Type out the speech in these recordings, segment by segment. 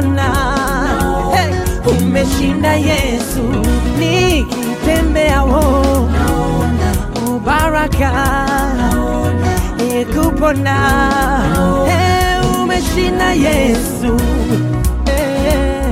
kupona. Hey, umeshinda Yesu, nikitembea wo ubaraka Hey, kupona. Hey, umeshinda Yesu. Hey.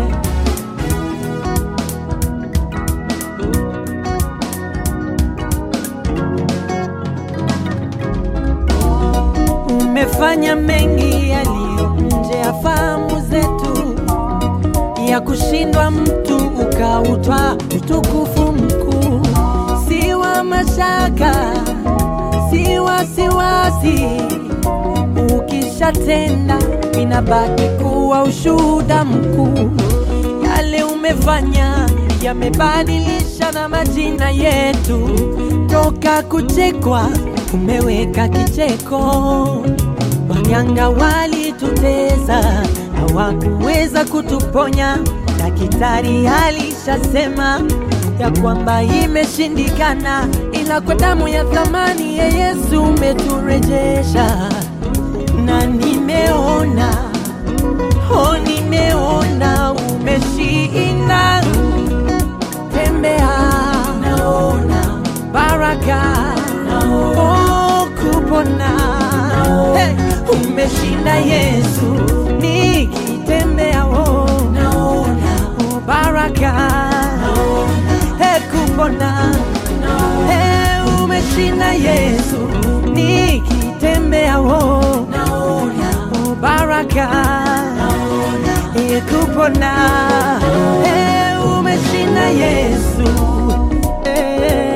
umefanya mengi yaliyo nje ya fahamu zetu, ya kushindwa mtu ukautwa utukufu mkuu, si wa mashaka, si wasiwasi. Ukishatenda inabaki kuwa ushuhuda mkuu, yale umefanya yamebadilisha na majina yetu, toka kuchekwa umeweka kicheko. Waganga walitutesa, hawakuweza kutuponya. Daktari alishasema ya kwamba imeshindikana, ila kwa damu ya thamani ya Yesu umeturejesha, na nimeona oh, nimeona umeshinda. Tembea, naona baraka, oh, kupona. Hey, umeshinda Yesu, nikitembea oh, naona oh, baraka, hey, kupona. Hey, umeshinda Yesu, nikitembea oh, naona oh, baraka, hey, kupona. Hey, umeshinda Yesu. Hey.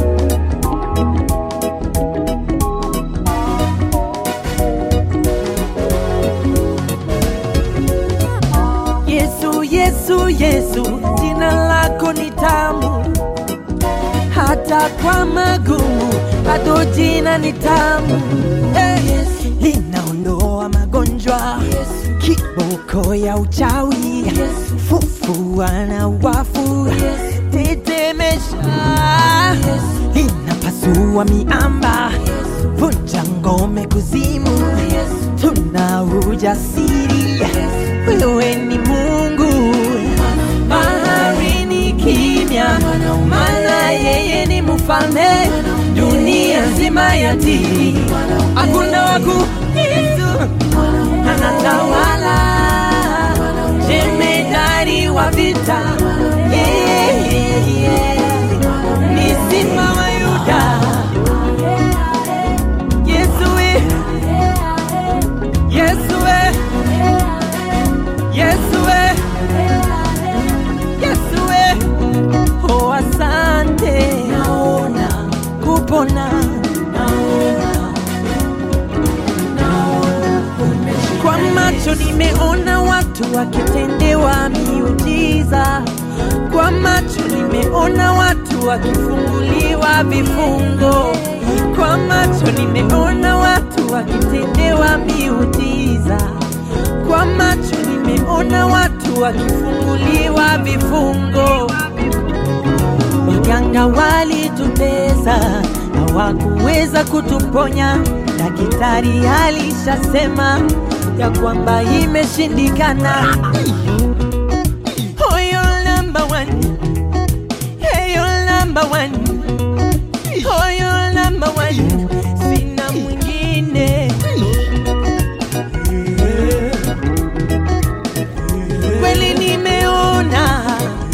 Yesu, Yesu, Yesu, jina lako ni tamu, hata kwa magumu bado jina ni tamu. Hey, linaondoa magonjwa, kiboko ya uchawi, fufua na wafu, tetemesha, linapasua miamba, vunja ngome kuzimu, tuna ujasiri wewe ni Mungu, bahari ni kimya, maana yeye ni mfalme, dunia nzima yatii, hakuna waku Yesu anatawala, jemedari wa vita, yeah, yeah, yeah. ni simba wa Yuda, Yesu we, Yesu we. Yesu we, Yesu we, oh asante, naona kupona, naona, naona kwa macho nimeona watu wakitendewa miujiza, kwa macho nimeona watu wakifunguliwa vifungo, kwa macho nimeona watu wakitendewa miujiza kwa macho nimeona watu wakifunguliwa vifungo. Waganga walitutesa, hawakuweza kutuponya. Daktari alishasema ya kwamba imeshindikana. Oh, you're number one. Hey, you're number one. Oh, you're number one. Sina mwingine. kweli nimeona,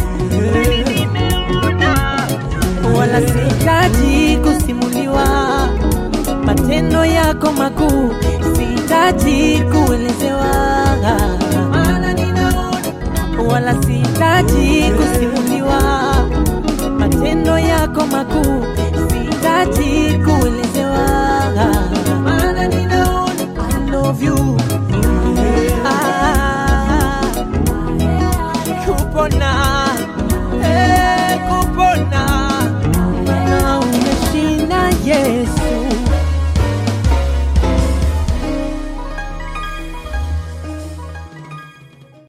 wala sihitaji kusimuliwa matendo yako makuu, sihitaji kuelezewa, wala sihitaji kusimuliwa matendo yako makuu, sihitaji kuelezewa